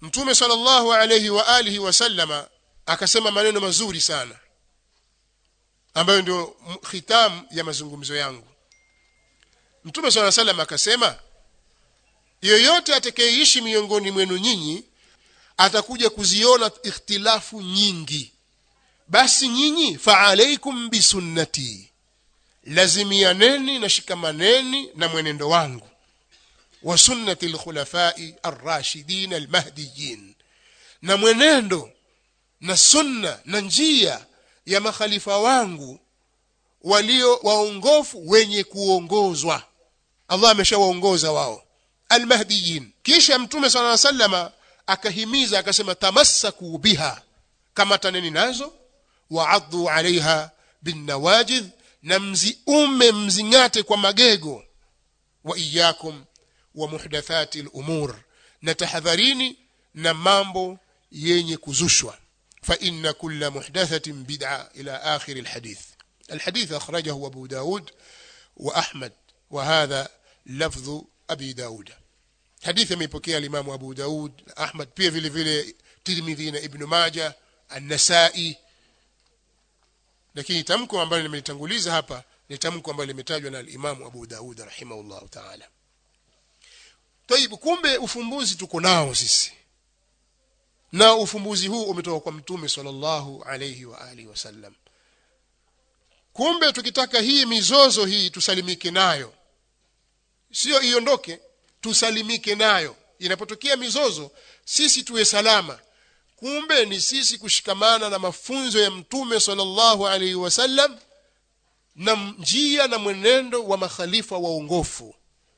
mtume sallallahu alayhi wa alihi wasallama akasema maneno mazuri sana ambayo ndio khitam ya mazungumzo yangu mtume sallallahu alayhi wasallam akasema yoyote atakayeishi miongoni mwenu nyinyi atakuja kuziona ikhtilafu nyingi basi nyinyi faalaikum bisunnati lazimianeni na shikamaneni na mwenendo wangu wa sunnati alkhulafai arrashidin almahdiyin na mwenendo na sunna na njia ya makhalifa wangu walio waongofu wenye kuongozwa Allah ameshawaongoza wao almahdiyin kisha mtume sala sallama akahimiza akasema tamassaku biha kama taneni nazo waaddu alaiha binnawajidh na mziume mzingate kwa magego wa iyakum wa muhdathati al-umur na tahadharini na mambo yenye kuzushwa fa inna kulla muhdathatin bid'a ila akhir al-hadith الحديث أخرجه أبو داود وأحمد وهذا لفظ أبي داود حديث يمepokea الإمام أبو داود أحمد pia vile vile Tirmidhi na Ibn Majah An-Nasa'i lakini tamko ambalo nimelitanguliza hapa ni tamko ambalo limetajwa na al-Imam Abu Daud rahimahullah ta'ala Tayib kumbe ufumbuzi tuko nao sisi na ufumbuzi huu umetoka kwa mtume sallallahu alayhi wa alihi wasallam kumbe tukitaka hii mizozo hii tusalimike nayo sio iondoke tusalimike nayo inapotokea mizozo sisi tuwe salama kumbe ni sisi kushikamana na mafunzo ya mtume sallallahu alaihi wasallam na njia na mwenendo wa makhalifa waongofu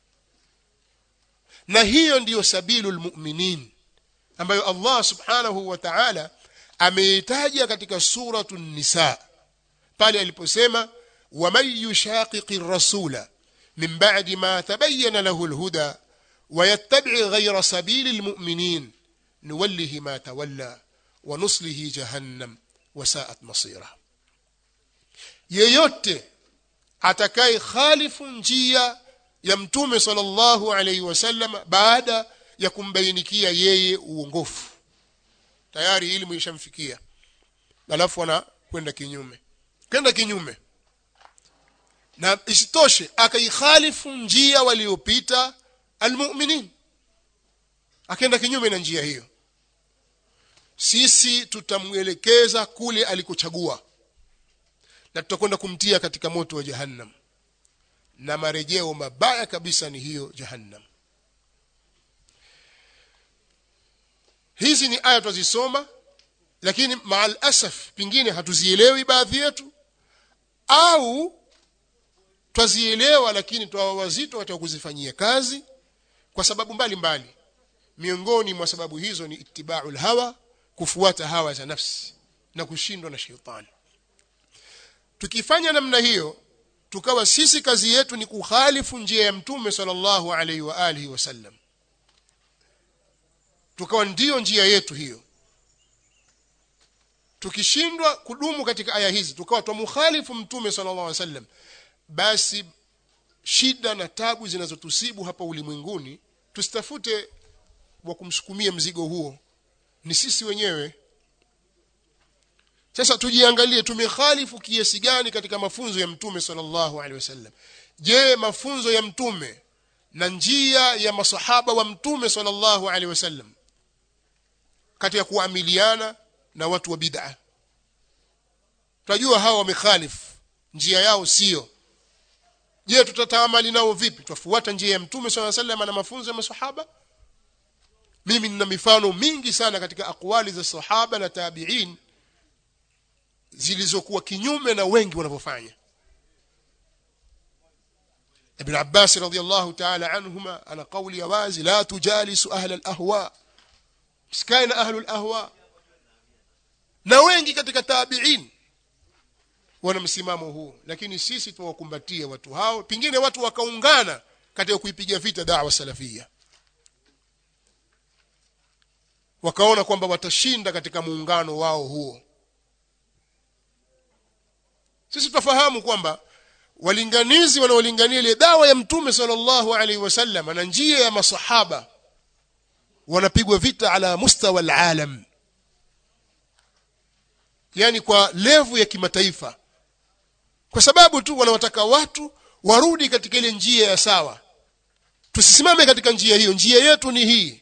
na hiyo ndiyo sabilul mu'minin ambayo Allah subhanahu wa ta'ala ameitaja katika suratu nisa pale aliposema waman yushaqiqi rasula min ba'di ma tabayyana lahu alhuda ويتبع غير سبيل المؤمنين نوله ما تولى ونصله جهنم وساءت مصيره yeyote atakaye khalifu njia ya mtume sallallahu alaihi wasallam baada ya kumbainikia yeye uongofu tayari elimu ishamfikia alafu anakwenda kinyume kwenda kinyume na isitoshe akaikhalifu njia waliopita almu'minin akaenda kinyume na njia hiyo sisi tutamwelekeza kule alikochagua na tutakwenda kumtia katika moto wa jahannam na marejeo mabaya kabisa ni hiyo jahannam hizi ni aya twazisoma lakini maal asaf pingine hatuzielewi baadhi yetu au twazielewa lakini twawa wazito katika kuzifanyia kazi kwa sababu mbalimbali mbali. miongoni mwa sababu hizo ni ittibaul hawa kufuata hawa za nafsi na kushindwa na shetani tukifanya namna hiyo tukawa sisi kazi yetu ni kukhalifu njia ya mtume sallallahu alaihi wa alihi wasallam tukawa ndiyo njia yetu hiyo tukishindwa kudumu katika aya hizi tukawa tumukhalifu mtume sallallahu alaihi wasallam basi shida na tabu zinazotusibu hapa ulimwenguni tusitafute wa kumsukumia mzigo huo ni sisi wenyewe sasa tujiangalie tumekhalifu kiasi gani katika mafunzo ya mtume sallallahu alaihi wasallam je mafunzo ya mtume na njia ya masahaba wa mtume sallallahu alaihi wasallam katika kuamiliana na watu wa bid'a tunajua hawa wamekhalifu njia yao sio je tutataamali nao vipi tutafuata njia ya mtume swalla sallam na mafunzo ya masahaba mimi nina mifano mingi sana katika akwali za sahaba na tabi'in zilizokuwa kinyume na wengi wanavyofanya Ibn Abbas radiyallahu ta'ala anhuma ana qawli ya wazi la tujalisu ahla al-ahwa msikae na ahlu al-ahwa na wengi katika tabi'in wana msimamo huu lakini sisi tuwakumbatia watu hao pingine watu wakaungana katika kuipiga vita da'wa salafia wakaona kwamba watashinda katika muungano wao huo sisi tufahamu kwamba walinganizi wanaolingania ile dawa ya mtume sallallahu alaihi wasallam na njia ya masahaba wanapigwa vita ala mustawa alalam yani kwa levu ya kimataifa kwa sababu tu wanawataka watu warudi katika ile njia ya sawa tusisimame katika njia hiyo njia yetu ni hii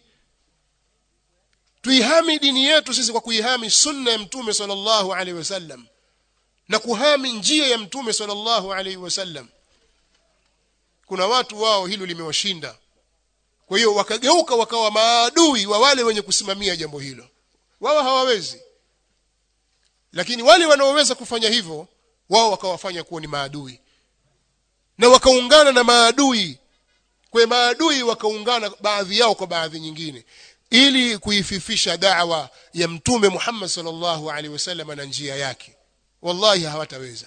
tuihami dini yetu sisi kwa kuihami sunna ya mtume sallallahu alaihi wasallam na kuhami njia ya mtume sallallahu alaihi wasallam kuna watu wao hilo limewashinda kwa hiyo wakageuka wakawa maadui wa wale wenye kusimamia jambo hilo wao hawawezi lakini wale wanaoweza kufanya hivyo wao wakawafanya kuwa ni maadui na wakaungana na maadui kwa maadui wakaungana baadhi yao kwa baadhi nyingine ili kuififisha da'wa ya mtume Muhammad sallallahu alaihi wasallam na njia yake wallahi hawataweza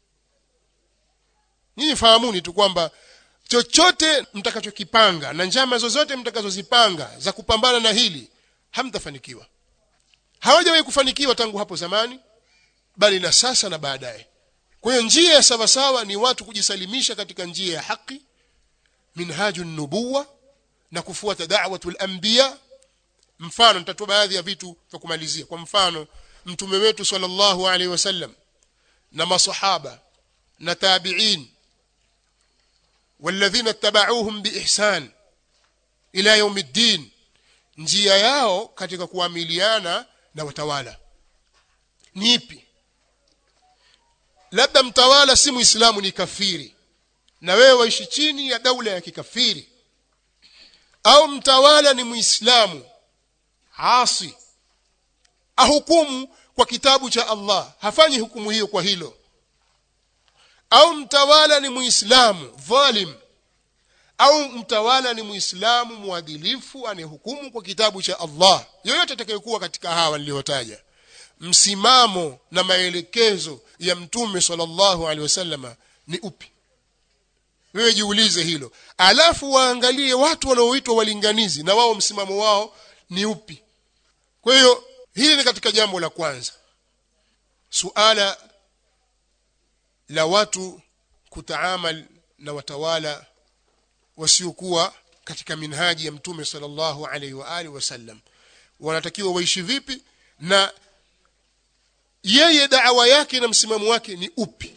nyinyi fahamuni tu kwamba chochote mtakachokipanga na njama zozote mtakazozipanga za kupambana na hili hamtafanikiwa hawajawahi kufanikiwa tangu hapo zamani bali na sasa na baadaye kwa hiyo njia ya sawasawa ni watu kujisalimisha katika njia ya haki minhaju nubuwa na kufuata da'watul anbiya mfano nitatoa baadhi ya vitu vya kumalizia kwa mfano mtume wetu sallallahu alaihi wasallam na masahaba na tabi'in والذين اتبعوهم بإحسان إلى يوم الدين njia yao katika kuamiliana na watawala ni ipi labda mtawala si muislamu ni kafiri na wewe waishi chini ya daula ya kikafiri au mtawala ni muislamu asi ahukumu kwa kitabu cha Allah hafanyi hukumu hiyo kwa hilo au mtawala ni muislamu dhalim au mtawala ni muislamu mwadilifu anayehukumu kwa kitabu cha Allah yoyote atakayekuwa katika hawa niliyotaja msimamo na maelekezo ya mtume sallallahu alaihi wasallama ni upi wewe jiulize hilo alafu waangalie watu wanaoitwa walinganizi na wao msimamo wao ni upi kwa hiyo hili ni katika jambo la kwanza suala la watu kutaamal na watawala wasiokuwa katika minhaji ya mtume sallallahu alaihi wa alihi wasallam wanatakiwa waishi vipi na yeye da'wa yake na msimamo wake ni upi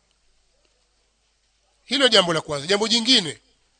hilo jambo la kwanza jambo jingine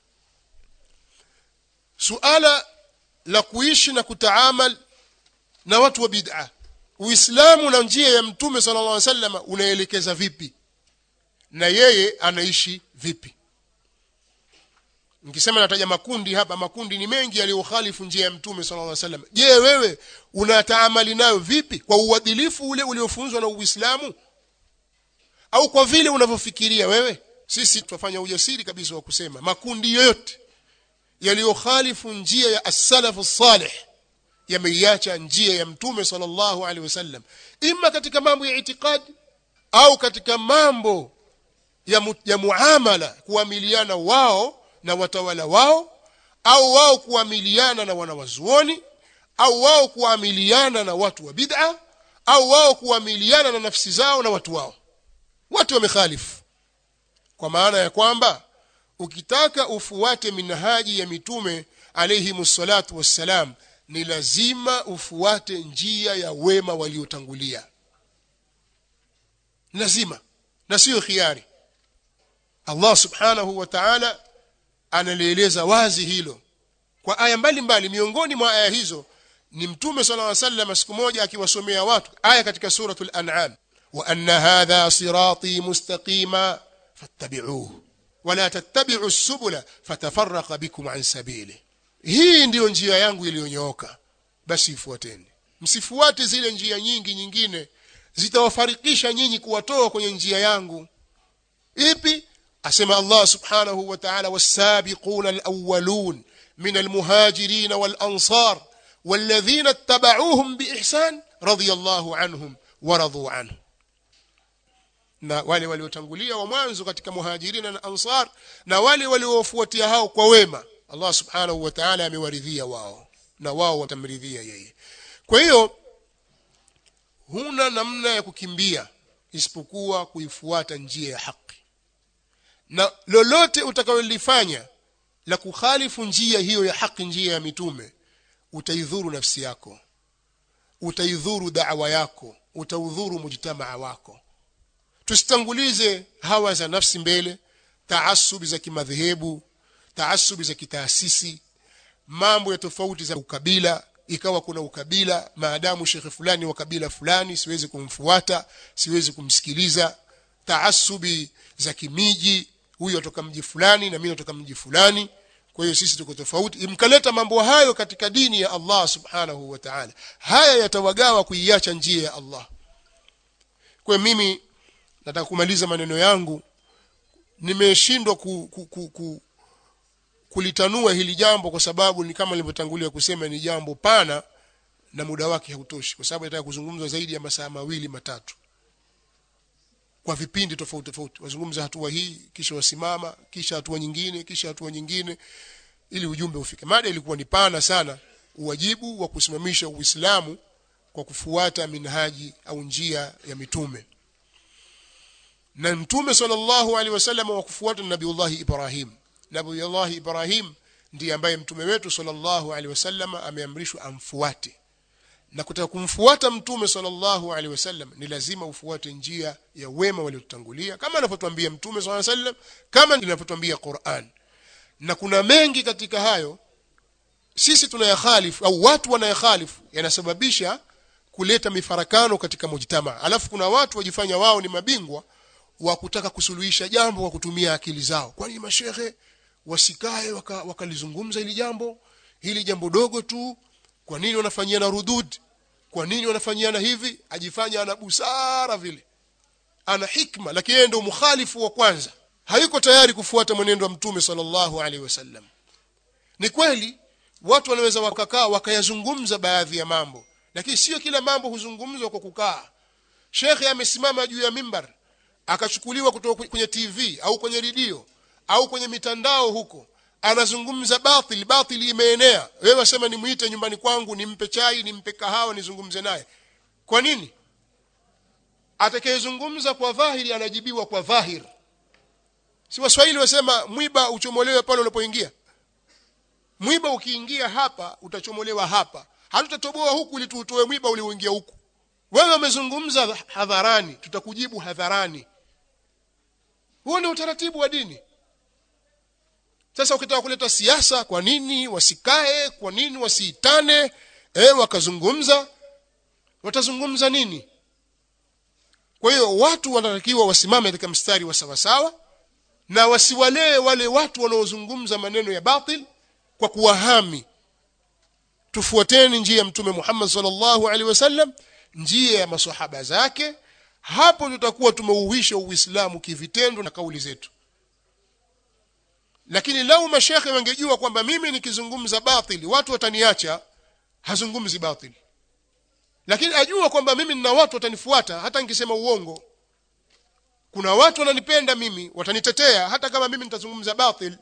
suala la kuishi na kutaamal na watu wa bid'a uislamu na njia ya mtume sallallahu alaihi wasallam unaelekeza vipi na yeye anaishi vipi nikisema nataja makundi hapa makundi ni mengi yaliyokhalifu njia ya mtume sallallahu alaihi wasallam je wewe unataamali nayo vipi kwa uadilifu ule uliofunzwa na uislamu au kwa vile unavyofikiria wewe sisi tutafanya ujasiri kabisa wa kusema makundi yoyote yaliyokhalifu njia ya as-salafu salih yameiacha njia ya mtume sallallahu alaihi wasallam ima katika mambo ya itikadi au katika mambo ya, mu, ya muamala kuamiliana wao na watawala wao au wao kuamiliana na wanawazuoni au wao kuamiliana na watu wa bid'a au wao kuamiliana na nafsi zao na watu wao watu wamekhalifu kwa maana ya kwamba ukitaka ufuate minhaji ya mitume alayhi salatu wassalam ni lazima ufuate njia ya wema waliotangulia lazima na sio khiari Allah subhanahu wa ta'ala analieleza wazi hilo kwa aya mbalimbali miongoni mwa aya hizo ni mtume sallallahu alaihi wasallam siku moja akiwasomea watu aya katika suratul an'am wa anna hadha sirati mustaqima fattabi'uhu wala tattabi'u subula fatafarraqa bikum an sabili hii ndiyo njia yangu iliyonyooka basi ifuateni msifuate zile njia nyingi nyingine zitawafarikisha nyinyi kuwatoa kwenye njia yangu ipi asema Allah subhanahu wa ta'ala was-sabiquna al-awwalun min al-muhajirin wal-ansar والذين اتبعوهم بإحسان رضي الله عنهم ورضوا عنه na wale waliotangulia wa mwanzo katika muhajirina na ansar na wale waliofuatia hao kwa wema Allah subhanahu wa ta'ala amewaridhia wao na wao watamridhia yeye kwa hiyo huna namna ya kukimbia isipokuwa kuifuata njia ya haki na lolote utakalolifanya la kukhalifu njia hiyo ya haki njia ya mitume utaidhuru nafsi yako utaidhuru da'wa yako utaudhuru mujtamaa wako tusitangulize hawa za nafsi mbele taasubi za kimadhehebu taasubi za kitaasisi mambo ya tofauti za ukabila ikawa kuna ukabila maadamu shekhe fulani wa kabila fulani siwezi kumfuata siwezi kumsikiliza taasubi za kimiji huyu atoka mji fulani na mimi natoka mji fulani kwa hiyo sisi tuko tofauti mkaleta mambo hayo katika dini ya Allah subhanahu wa ta'ala haya yatawagawa kuiacha njia ya Allah kwa mimi nataka kumaliza maneno yangu nimeshindwa ku, ku, ku, ku, kulitanua hili jambo kwa sababu ni kama nilivyotangulia kusema ni jambo pana na muda wake hautoshi kwa sababu nataka kuzungumza zaidi ya masaa mawili matatu kwa vipindi tofauti tofauti wazungumza hatua hii kisha wasimama kisha hatua nyingine kisha hatua nyingine ili ujumbe ufike mada ilikuwa ni pana sana uwajibu wa kusimamisha uislamu kwa kufuata minhaji au njia ya mitume na mtume sallallahu alaihi wasallam wa kufuata nabiullahi ibrahim nabiullahi ibrahim ndiye ambaye mtume wetu sallallahu alaihi wasallam ameamrishwa amfuate na kutaka kumfuata mtume sallallahu alaihi wasallam ni lazima ufuate njia ya wema waliotutangulia kama anavyotuambia mtume sallallahu alaihi wasallam kama inavyotuambia Qur'an na kuna mengi katika hayo sisi tunayakhalifu au watu wanayakhalifu yanasababisha kuleta mifarakano katika mujtama alafu kuna watu wajifanya wao ni mabingwa wa kutaka kusuluhisha jambo kwa kutumia akili zao kwani mashehe wasikae wakalizungumza waka hili jambo hili jambo dogo tu kwa nini wanafanyiana rudud kwa nini wanafanyiana hivi ajifanya ana busara vile ana hikma lakini yeye ndio mukhalifu wa kwanza hayuko tayari kufuata mwenendo wa mtume sallallahu alaihi wasallam ni kweli watu wanaweza wakakaa wakayazungumza baadhi ya mambo lakini sio kila mambo huzungumzwa kwa kukaa shekhe amesimama juu ya mimbar akachukuliwa kutoka kwenye TV au kwenye redio au kwenye mitandao huko anazungumza batil batil imeenea wewe wasema nimuite nyumbani kwangu nimpe chai nimpe kahawa nizungumze naye kwa nini atakayezungumza kwa dhahiri anajibiwa kwa dhahir si waswahili wasema mwiba uchomolewe pale unapoingia mwiba ukiingia hapa utachomolewa hapa hatutatoboa huku ili tuutoe mwiba ulioingia huku wewe umezungumza hadharani tutakujibu hadharani huo ni utaratibu wa dini sasa ukitaka kuleta siasa kwa nini wasikae kwa nini wasiitane eh wakazungumza watazungumza nini kwa hiyo watu wanatakiwa wasimame katika mstari wa sawasawa na wasiwalee wale watu wanaozungumza maneno ya batil kwa kuwahami tufuateni njia ya mtume Muhammad sallallahu alaihi wasallam njia ya maswahaba zake hapo tutakuwa tumeuhisha uislamu kivitendo na kauli zetu lakini lau mashekhe wangejua kwamba mimi nikizungumza batili watu wataniacha hazungumzi batili lakini ajua kwamba mimi nina watu watanifuata hata nikisema uongo kuna watu wananipenda mimi watanitetea hata kama mimi nitazungumza batil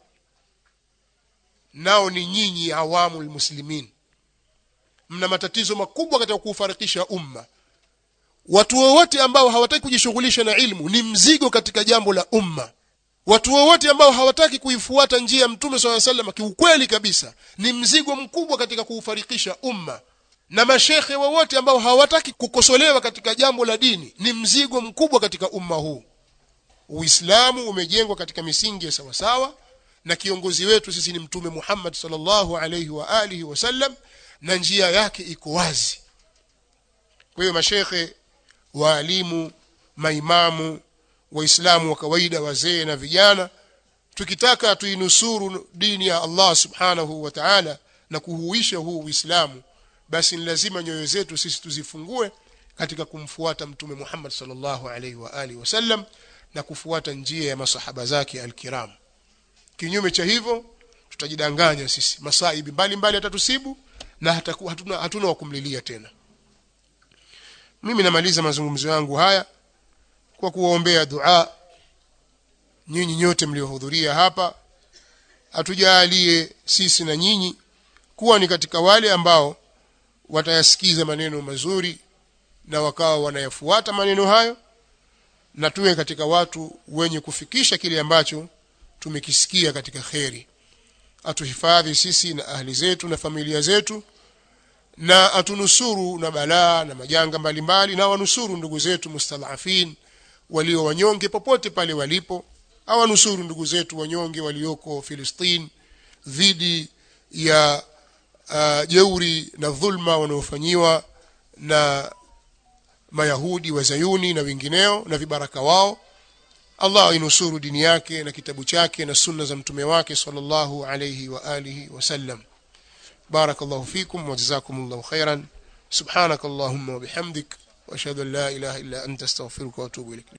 nao ni nyinyi awamu muslimin mna matatizo makubwa katika kuufarikisha umma watu wowote ambao hawataki kujishughulisha na ilmu ni mzigo katika jambo la umma watu wowote ambao hawataki kuifuata njia ya mtume swalla sallam kiukweli kabisa ni mzigo mkubwa katika kuufarikisha umma na mashekhe wowote ambao hawataki kukosolewa katika jambo la dini ni mzigo mkubwa katika umma huu uislamu umejengwa katika misingi ya sawasawa na kiongozi wetu sisi ni mtume Muhammad sallallahu alayhi wa alihi wasallam na njia yake iko wazi kwa hiyo mashekhe waalimu maimamu waislamu wa kawaida wazee na vijana tukitaka tuinusuru dini ya Allah subhanahu wa ta'ala na kuhuisha huu uislamu basi ni lazima nyoyo zetu sisi tuzifungue katika kumfuata mtume Muhammad sallallahu alaihi wa alihi wasallam na kufuata njia ya masahaba zake alkiram kinyume cha hivyo tutajidanganya sisi masaibi mbalimbali atatusibu na hataku, hatuna, hatuna wa kumlilia tena mimi namaliza mazungumzo yangu haya kwa kuwaombea dua nyinyi nyote mliohudhuria hapa atujalie sisi na nyinyi kuwa ni katika wale ambao watayasikiza maneno mazuri na wakawa wanayafuata maneno hayo na tuwe katika watu wenye kufikisha kile ambacho tumekisikia katika kheri atuhifadhi sisi na ahli zetu na familia zetu na atunusuru na balaa na majanga mbalimbali na wanusuru ndugu zetu mustadhafin walio wanyonge popote pale walipo awanusuru ndugu zetu wanyonge walioko Filistin dhidi ya uh, jeuri na dhulma wanaofanyiwa na mayahudi wa zayuni na wengineo na vibaraka wao Allah ainusuru dini yake na kitabu chake na sunna za mtume wake sallallahu alayhi wa alihi wasallam barakallahu fikum wa jazakumullahu khairan subhanakallahumma wa bihamdik wa ashhadu an la ilaha illa anta astaghfiruka wa atubu ilaik